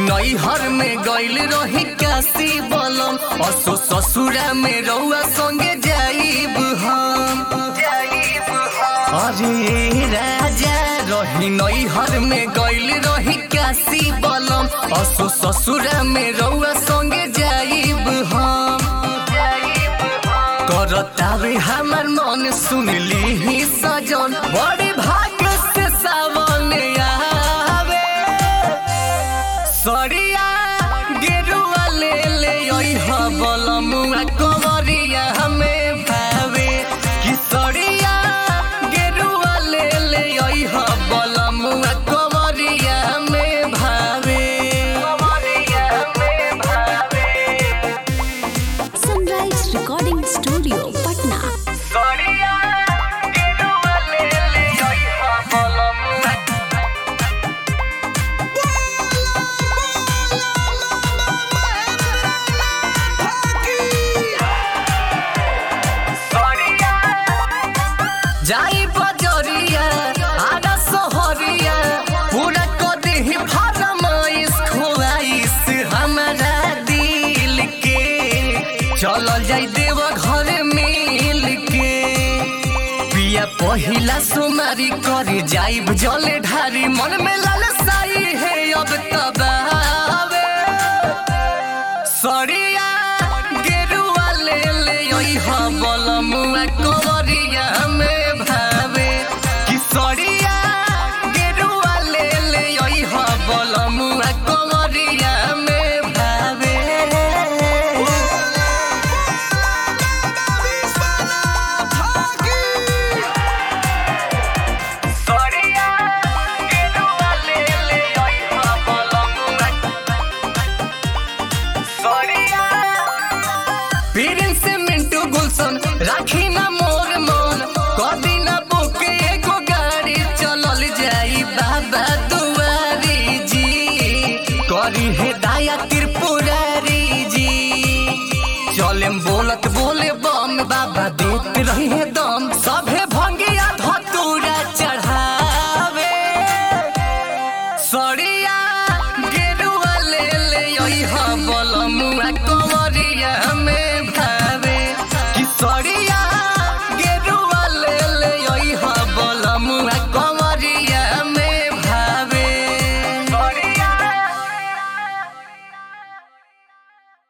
नैहर में गइल रही काशी बलम असो ससुरा में रउआ संगे जाइब हम अरे राजा रही नैहर में गइल रही काशी बलम असो ससुरा में रउआ संगे जाइब हम करतावे हमर मन सुनली ही सजन बड़ी भाग्य से सावन आवे सरिया गेरुआ ले ले ओइह बलमुआ कवरिया हमें भावे कि सरिया गेरुआ ले ले ओइह बलमुआ कवरिया हमें भावे कवरिया हमें भावे सनराइज रिकॉर्डिंग स्टूडियो पटना सरिया गेरुआ ले ले ओइह बलमुआ जाई बजरिया आगा सहरिया पूरा कदी ही फरमाइश खुआइश हमारा दिल के चलल जाई देव घर मिल के पिया पहिला सुमारी करे जाइब जले ढारी मन में लालसाई है अब तबावे सरिया गेरुआ ले ले ओइह बलमुआ कवरिया में भावे कि सरिया गेरुआ ले ले ओइह बलमुआ कवरिया में भावे सरिया गेरुआ ले ले ओइह बलमुआ सरिया पीरिन से मिंटू गुलशन राखी ना मोर मन कदी ना बुके एगो गाड़ी चलल जाई बाबा दुआरी जी करी हे दाया त्रिपुरारी जी चलेम बोलत बोले बम बाबा देत रही है दम सभे भंगिया धतूरा चढ़ावे सरिया गेरुआ ले ले ओइह बलमुआ कवरिया में भावे कि सरिया